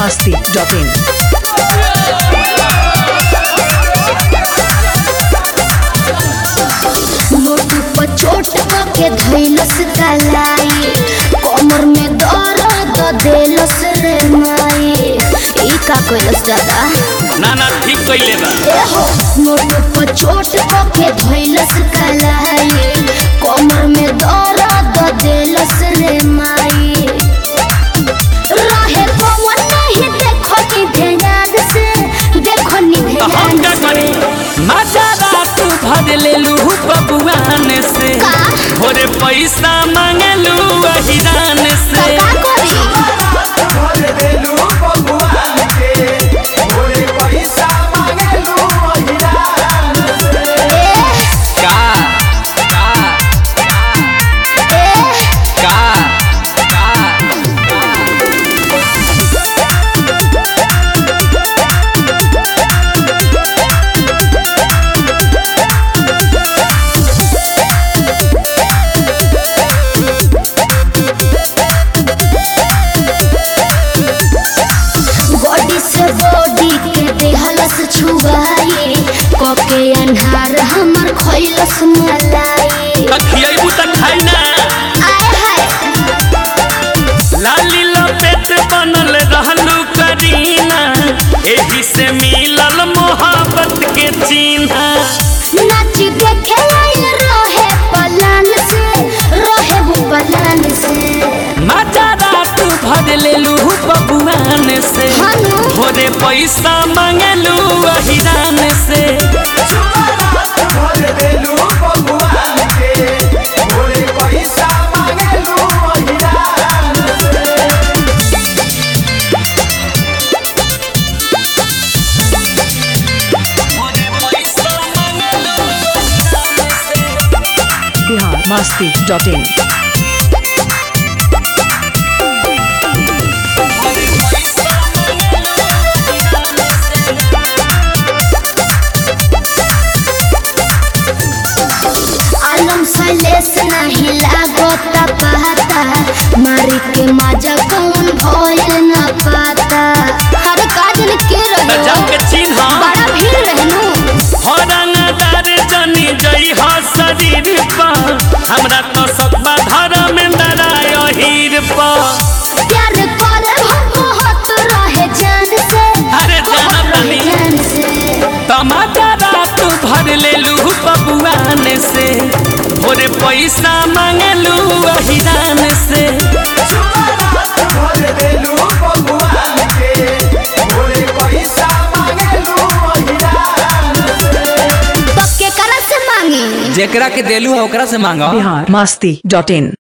masti.in. मोटू पर चोट के धैलस कलाई कमर में दर्द देलस रे माई ई का कइलस दादा ना ना ठीक कइले बा एहो मोटू पर चोट के धैलस कलाई कमर में दर्द देलस रे माई रहे पवन नहीं देखो नि ध्यान से देखो नि तो हम ध्यान क्या से करी मजा रात भर लेलू बबुआन से का? भोरे पैसा मांगलू अहिरान तो से का करी ए का का ए का का बॉडी से बॉडी के देहलस छुआई कोके अन्हार हमर खइलस मलाई खियाबू त खाई ना आय हाय लाली लपेट बनल रहलू करीना एही से मिलल मोहब्बत के चिन्हा नाच देखे आइल रहे पलान से रहे वो पलान से मजा रात भर लेलू बबुआन से हनु भोरे पैसा मांगलू अहिरान से भोरे पैसा मांगलू अहिरान से Bihar masti.in. आलम सलेस नहीं लागता पता मारी के मजा कौन भइल न पाता हर काजल के गजब के रहे चिन्ह बड़ा भीड़ रहनु हरंगदार जनी जई ह शरीर पर हमरा तो सकबा धर्म में डराय हीर पर प्यार करे हम बहुत रहे जान से अरे जाना बहुत रहे तनी। जान से टमाटर रात भर लेलू बबुआन से भोरे पैसा मांगलू अहिरान से तो केकरा से मांगी जेकरा के देलू ओकरा से मांगा Bihar masti.in.